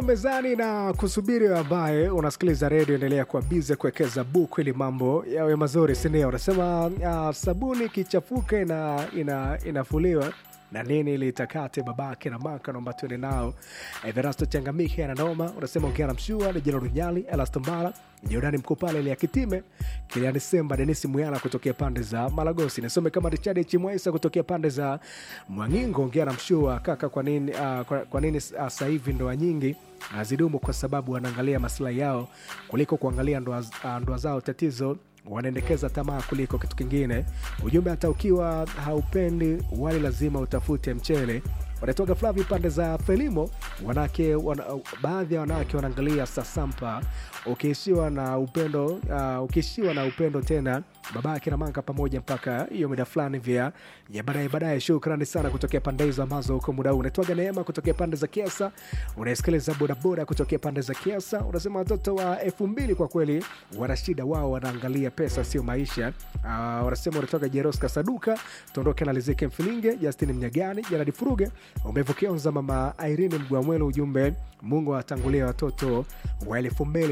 mezani na kusubiri ambaye unasikiliza redio endelea kuwa bize kuwekeza buku ili mambo yawe mazuri sindio unasema uh, sabuni kichafuka ina, ina, inafuliwa na nini litakate babake na maka naomba tuende nao everasto changamike ananoma unasema ongea na mshua ni jina runyali elastombala jordani mkuu pale ile ya kitime kiliani semba denisi muyala kutokea pande za malagosi nisome kama richard chimwaisa kutokea pande za mwangingo ongea na mshua kaka kwa nini uh, kwa, kwa nini uh, sasa hivi ndoa nyingi hazidumu kwa sababu wanaangalia maslahi yao kuliko kuangalia ndoa, uh, ndoa zao tatizo wanaendekeza tamaa kuliko kitu kingine ujumbe hata ukiwa haupendi wali lazima utafute mchele wanatoka flavi pande za felimo wanake wana, baadhi ya wanawake wanaangalia sasampa ukiishiwa na upendo uh, ukiishiwa na upendo tena babake na manka pamoja mpaka hiyo mida fulani vya ya baadaye baadaye shukrani sana kutokea pande hizo ambazo huko muda huu unatoaga neema kutokea pande za kiasa unasikiliza bodaboda kutokea pande za kiasa unasema watoto wa elfu mbili kwa kweli wana shida wao wanaangalia pesa sio maisha uh, wanasema unatoka jeroska saduka tuondoke na lizike mfilinge justin mnyagani janadi furuge umevokea mza mama irene mgwamwelo ujumbe mungu atangulia watoto wa elfu mbili